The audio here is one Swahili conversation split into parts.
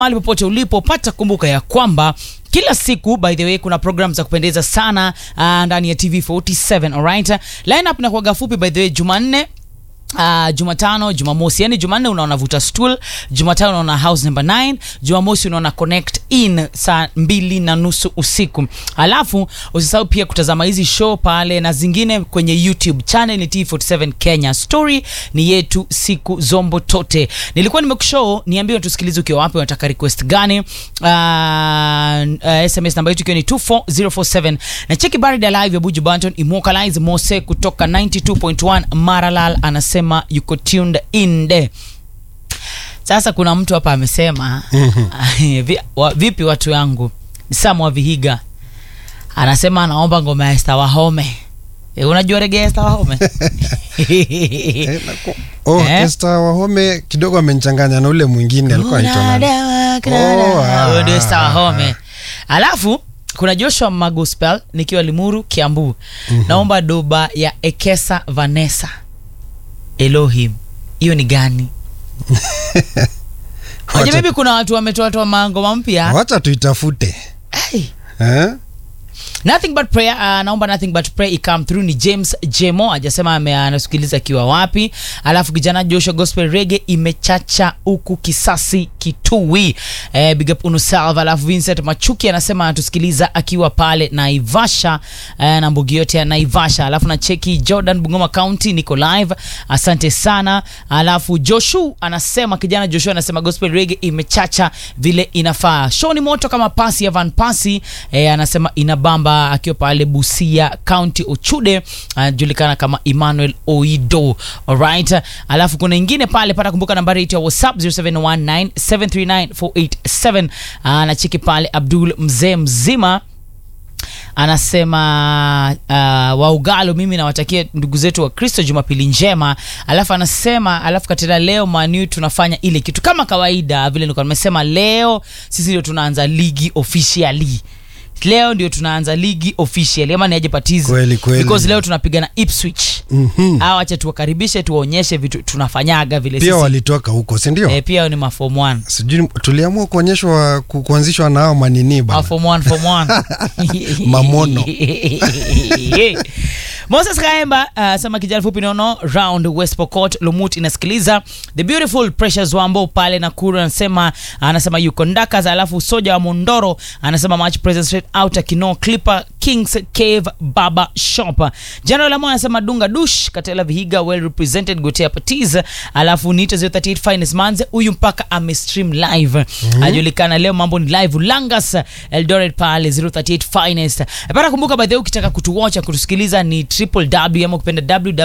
mahali popote ulipopata, kumbuka ya kwamba kila siku by the way kuna program za kupendeza sana uh, ndani ya TV47 alright. Lineup inakuwaga fupi by the way, Jumanne Uh, Jumatano, Jumamosi, yani Jumanne unaona vuta stool, Jumatano unaona house number 9, Jumamosi unaona connect in saa mbili na nusu usiku. Alafu usisahau pia kutazama hizi show pale na zingine kwenye YouTube channel ni T47 Kenya. Story ni yetu siku zombo tote. Nilikuwa nimekushow, niambie tusikilize ukiwa wapi, unataka request gani? Uh, uh, SMS namba yetu ikiwa ni 24047 na cheki Barida live ya Buju Banton Immortalize Mose kutoka 92.1 Maralal anasema yuko tuned in there. Sasa kuna mtu hapa amesema vi, wa, vipi watu yangu Sam wa Vihiga anasema anaomba ngoma ya Esther Wahome. E, unajua rege ya Esther Wahome? Eh, naku- oh, Eh? Esther Wahome kidogo amenichanganya na ule mwingine alikuwa anaitwa nani? Oh, ah. Huyo ndio Esther Wahome. Alafu kuna Joshua Magospel nikiwa Limuru Kiambu. Naomba doba ya Ekesa Vanessa. Elohim. Hiyo ni gani? Waje Wacha- maybe kuna watu wametoa toa mangoma mpya. wacha tuitafute Ai. eh? Nothing but prayer. Uh, naomba nothing but prayer ikam through ni James Jemo ajasema ame- anasikiliza akiwa wapi. Alafu kijana Joshua Gospel Reggae imechacha huku kisasi kitui. Eh, big up unusalva. Alafu Vincent Machuki anasema anatusikiliza akiwa pale Naivasha eh, na mbugi yote ya Naivasha. Alafu na cheki Jordan Bungoma County niko live. Asante sana. Alafu Joshua anasema kijana Joshua anasema Gospel Reggae imechacha vile inafaa. Show ni moto kama pasi ya Van Pasi eh, anasema inabamba akiwa pale Busia County Ochude anajulikana kama Emmanuel Oido. Alright. Alafu kuna ingine pale pata kumbuka nambari yetu ya WhatsApp 0719739487 anacheki pale Abdul mzee mzima anasema uh, waugalo mimi nawatakia ndugu zetu wa kristo jumapili njema alafu anasema alafu katika leo manu tunafanya ile kitu kama kawaida vile nilikuwa nimesema leo sisi ndio tunaanza ligi officially leo ndio tunaanza ligi officially ama niaje patizi Kweli, kweli. because leo tunapiga na Ipswich Mhm. au acha tuwakaribishe tuwaonyeshe vitu tunafanyaga vile pia sisi walitoka huko sindio eh, pia ni mafom 1 sijui tuliamua kuonyeshwa ku, kuanzishwa na hao manini bana form one, form one. Mamono. Moses Kaemba uh, sema kijana fupi nono round West Pokot Lumut inasikiliza the beautiful Precious Wambo pale Nakuru anasema anasema yuko Ndakas, alafu Soja wa Mondoro anasema match present straight out Kino Clipper Kings Cave Baba Shop. General Lamo anasema Dunga Dush Katela Vihiga well represented Gotea Patiz, alafu Nita 038 Finest Manze huyu mpaka ame stream live ajulikana leo mambo ni live Langas Eldoret pale 038 Finest. Para kumbuka by the way ukitaka kutuwatcha kutusikiliza ni www ama ukipenda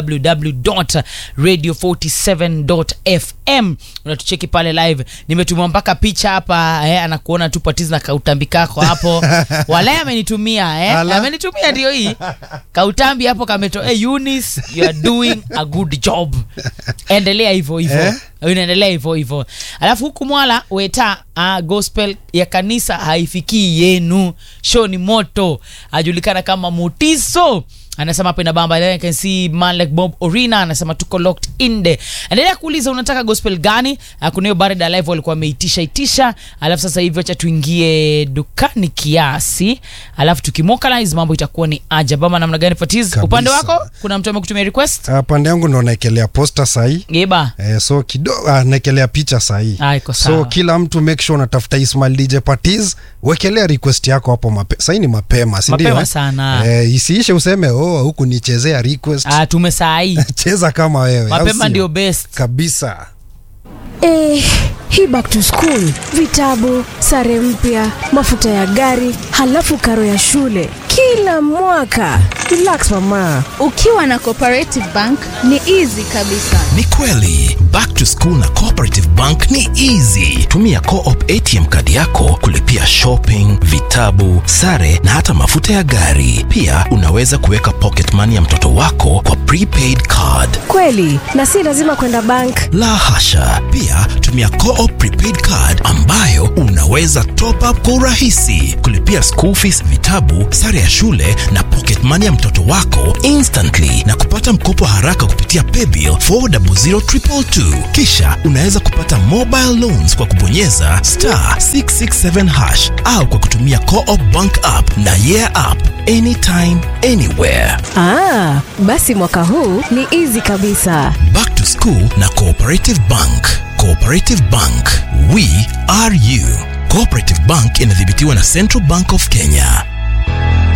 www.radio47.fm unatucheki pale live. Nimetumia mpaka picha hapa eh, anakuona tu Patiz na kautambi kako hapo. Wala amenitumia eh, Ala. amenitumia ndio hii kautambi hapo kameto hey, Eunice you are doing a good job endelea hivyo hivyo Eh? unaendelea hivyo hivyo alafu huku mwala weta uh, gospel ya kanisa haifikii yenu show ni moto ajulikana kama mutiso anasema hapa inabamba Then I can see man like bob orina anasema tuko locked in there endelea kuuliza unataka gospel gani uh, kuna hiyo barida live walikuwa wameitisha itisha alafu sasa hivi acha tuingie dukani kiasi alafu tukimokalize mambo itakuwa ni aja bama namna gani patiz Kabisa. upande wako kuna mtu amekutumia request Ah, pande yangu ndo naekelea posta sahii geba Eh, so kidogo ah, naekelea picha sahii Ah, iko so sawa. kila mtu make sure unatafuta Ismail DJ Patiz wekelea request yako hapo mape, sahii ni mapema si ndio, Mapema eh? sana. eh, isiishe useme oh huku nichezea request Ah, tumesaai cheza kama wewe au mapema sio? ndio best kabisa Eh, hii back to school, vitabu, sare mpya, mafuta ya gari, halafu karo ya shule kila mwaka. Relax mama. ukiwa na cooperative bank ni easy kabisa Ni kweli back to school na cooperative bank ni easy. Tumia co-op ATM kadi yako kulipia shopping, vitabu, sare na hata mafuta ya gari. Pia unaweza kuweka pocket money ya mtoto wako kwa prepaid card. Kweli, na si lazima kwenda bank. La hasha! Pia tumia co-op prepaid card ambayo una unaweza top up kwa urahisi, kulipia school fees, vitabu, sare ya shule na pocket money ya mtoto wako instantly na kupata mkopo haraka kupitia paybill 400222. Kisha unaweza kupata mobile loans kwa kubonyeza star 667 hash au kwa kutumia Co-op bank app na yeah app anytime anywhere. Ah, basi mwaka huu ni easy kabisa. Back to School na Cooperative Bank. Cooperative Bank, we are you. Cooperative Bank inadhibitiwa na Central Bank of Kenya.